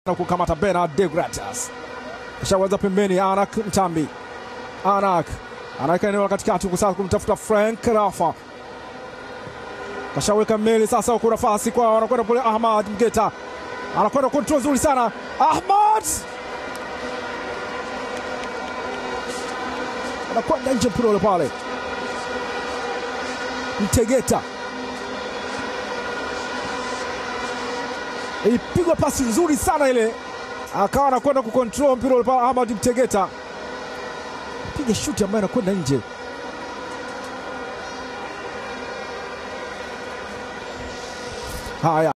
na kukamata Bernard de Gratias, ashaweza pembeni. Anak Mtambi, Anak anaweka eneo la katikati huku sasa kumtafuta Frank Rafa, kashaweka meli sasa huku nafasi kwa anakwenda kule. Ahmad Mgeta anakwenda kontrol nzuri sana Ahmad anakwenda nje mpira ule pale. Mtegeta ilipigwa pasi nzuri sana ile, akawa anakwenda kukontrol mpira ule pale. Ahmad Mtegeta piga shuti ambayo anakwenda nje. Haya.